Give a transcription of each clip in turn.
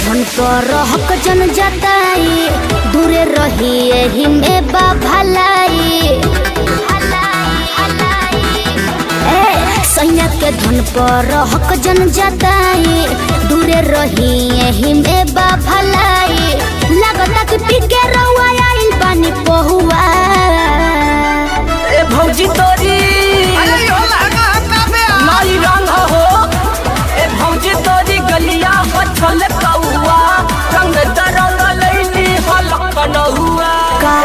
धन पर हक जन जताई दूरे रही एही में बा भलाई ए सैया के धन पर हक जन जताई दूरे रही एही में बा भलाई लगता कि पी के रउआ आइल बानी पहुआ ए भौजी तोरी माई रंग हो ए भौजी तोरी गलिया बछल कौआ रंग दरंग लैली हलक नहुआ का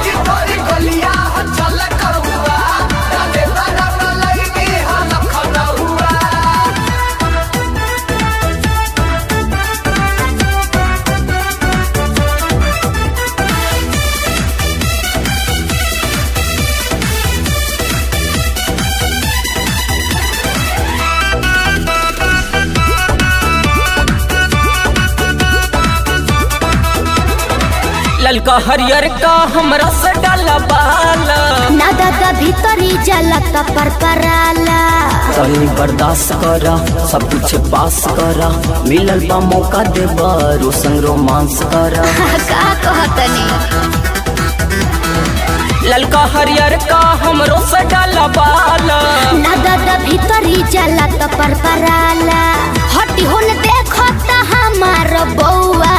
ललका हरियर का हमरा से डाला बाला ना दादा भीतरी जला त परपराला तनी बर्दाश्त करा सब कुछ पास करा मिलल बा मौका देबा रो संग रोमांस करा का कहतनी ललका हरियर का हमरो से डाला बाला ना दादा भीतरी जला त परपराला हटी होन देखो त हमार बौआ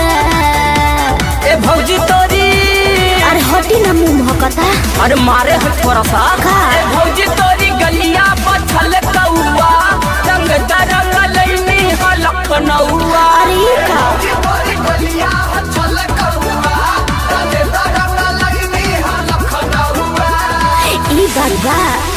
ए भौजी तोरी अरे हटी ना मुंह महकता अरे मारे है थोड़ा सा का? ए भौजी तोरी गलिया पछल कौआ रंग दरंग लैनी हलक नौआ अरे ई का ई बात बा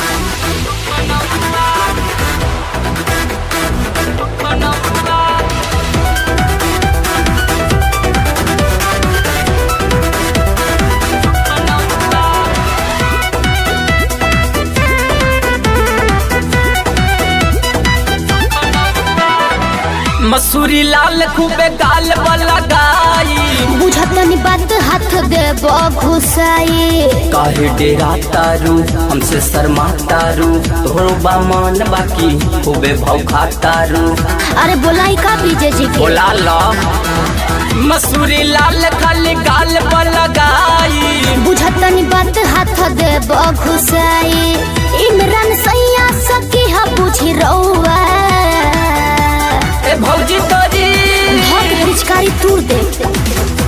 मसूरी लाल खूबे गाल वाला गाई बुझतनी बात हाथ देब घुसाई काहे डेरा तारू हमसे शर्मा तारू तोहरो बामन बाकी खूबे भौखा तारू अरे बोलाई का बीजे जी के बोला ला मसूरी लाल खाली गाल पर लगाई बुझतनी बात हाथ देब घुसाई इमरान सैया सकी हा बुझी रउआ ए भौजी तोरी भग पिचकारी तूर दे